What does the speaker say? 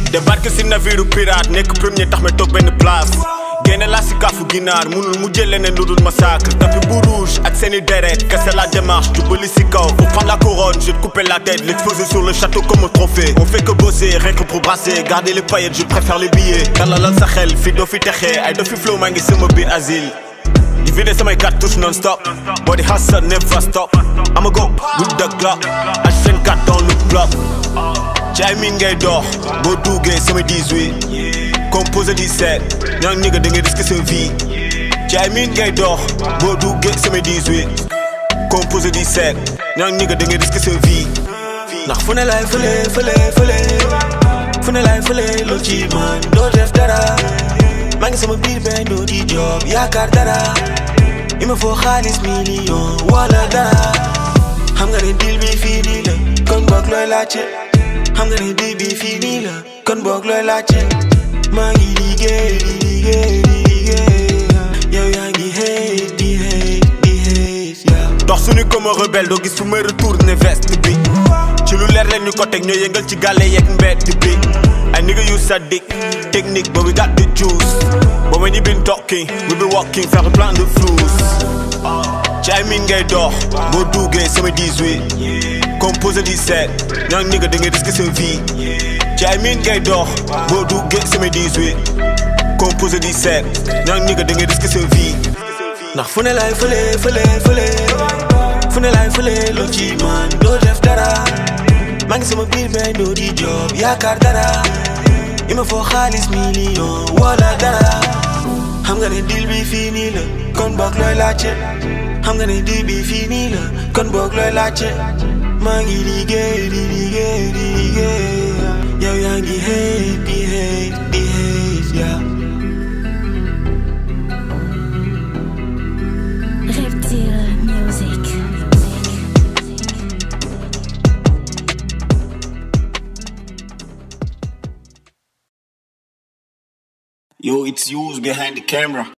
débarque si navire pirate nekk premier tax ma toog benn place génne laa si kaafu ginaar munul mu jël leneen lu dul massacre tapis bu rouge ak seeni deret kese la démarche jubali si kaw pour prendre la couronne je vais te couper la tête l'exposer sur le château comme un trophée on fait que bosser rien que pour brasser garder les paillettes je préfère les billets dalalal sa xel fi doo fi texee ay doo fi flow maa ngi sama biir asile di vidé samay cartouches non stop boo di hustle never stop I'ma go with the Glock H24 dans le bloc ci ay miin ngay dox boo duggee sama 18 composé 17 ñoo ngi da ngay risque sa vie ci ay miin ngay dox boo duggee sama 18 composé 17 ñoo ngi da ngay risque sa vie ndax fu ne laay fële fële fële fu ne laay fële loo ci man doo def dara maa ngi sama biir benn doo di job yaakaar dara il me faut xaalis million wala dara xam nga ne deal bi fii nii la kon boog looy laajte xam nga ne deal bi fii nii la kon boog looy laajte maa ngi liggéey di liggéey di liggéey yow yaa ngi hate di hate di hate yeah. dox suñu comme rebelle doo gis fu may retourné veste bi ci lu leer leen ñu ko teg ñoo yëngal ci gàlle yeeg mbedd bi ay nigga yu sadik technique but we got the juice but when you been talking we been walking faire plein de flous ci ay miin ngay dox boo duggee sama 18 composé 17 ñoo nigga da ngay risque sa vie ci ay miin ngay dox boo duggee sama 18 composé 17 ñoo nigga da ngay risque sa vie ndax fu ne laay fële fële fële fu ne laay fële loo ci man doo def dara maa ngi sama biir benn doo di job yaakaar dara il me faut xaalis million wala dara xam nga ne deal bi fii nii la kon boog looy laajte xam nga ne deal bi fii nii la kon boog looy laajte maa ngi liggéey di liggéey di liggéey yow yaa ngi hate di hate di hate yeah. Reptile Music. Yo, it's you behind the camera.